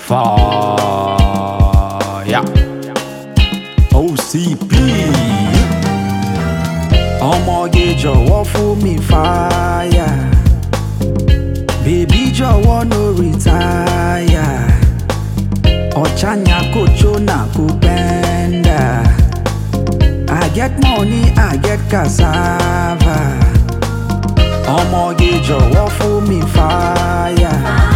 Fire. OCP. ọmọge jọ̀wọ́ fún mi fàáyà bèbí jọ̀wọ́ no retire ọ̀chanya kò jóná kò bẹ́ndà I get money I get cassava ọmọge jọ̀wọ́ fún mi fàáyà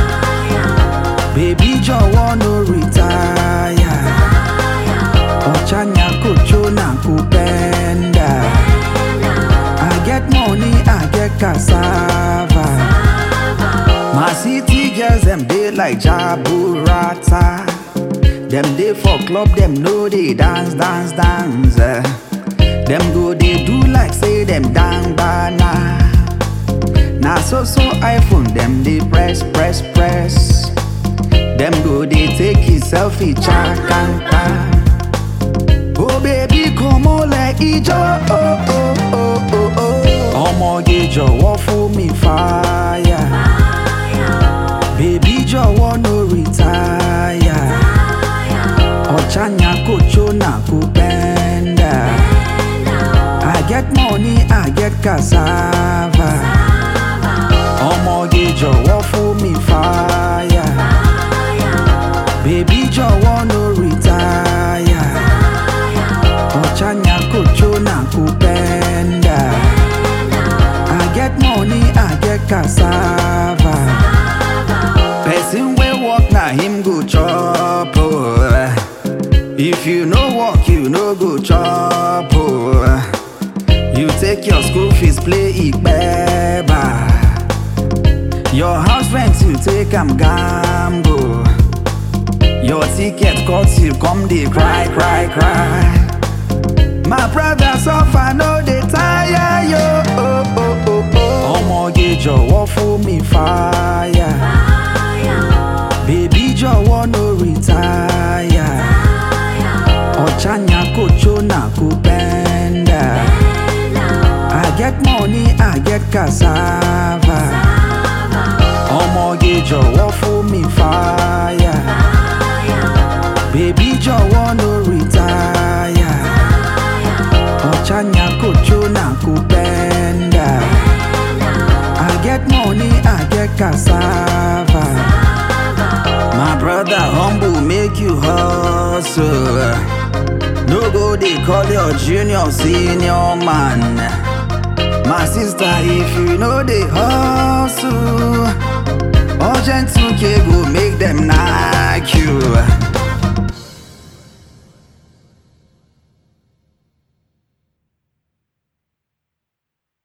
bèbí jọ̀wọ́ no retire ọ̀chanya kò jóná kò bẹ́ndà. I get money, I get cassava. My city girls, them they like Jaburata. Them they for club, them know they dance, dance, dance. eh. Them go they do like say them dang bana. Now so so iPhone, them they press, press, press. Them go they take his selfie, chakanta. Oh baby, come on like ijo. Oh oh oh oh oh. Ọmọge jọ̀wọ́ fún mi fàáyà. Bèbí jọ̀wọ́ no retire. Ọ̀chanya kò jóná kò bẹ́ndà. I get money, I get cassava. Ọmọge jọ̀wọ́ fún mi fàáyà. Bèbí jọ̀wọ́ no retire. Ọ̀chanya kò jóná kò bẹ́ndà. I get money, I get cassava. Person wey work na him go chop oh. If you no work, you no go chop oh. You take your school fees play ikpeba. Your house rent you take am gamble. Your ticket cost you come dey cry cry cry. My brother suffer no dey tire yo. Oh, oh, oh, oh. Ọmọge jọ̀wọ́ fún mi fàáyà. Bèbí jọ̀wọ́ no retire. Ọ̀chanya kò jóná kò bẹ́ndà. I get money, I get cassava. Ọmọge jọ̀wọ́ fún mi fàáyà. Bèbí jọ̀wọ́ no retire. Ọ̀chanya kò jóná kò bẹ́ndà. I get money, I get cassava. My brother humble make you hustle. No go dey call your junior senior man. My sister if you no dey hustle, urgent 2k go make them nice.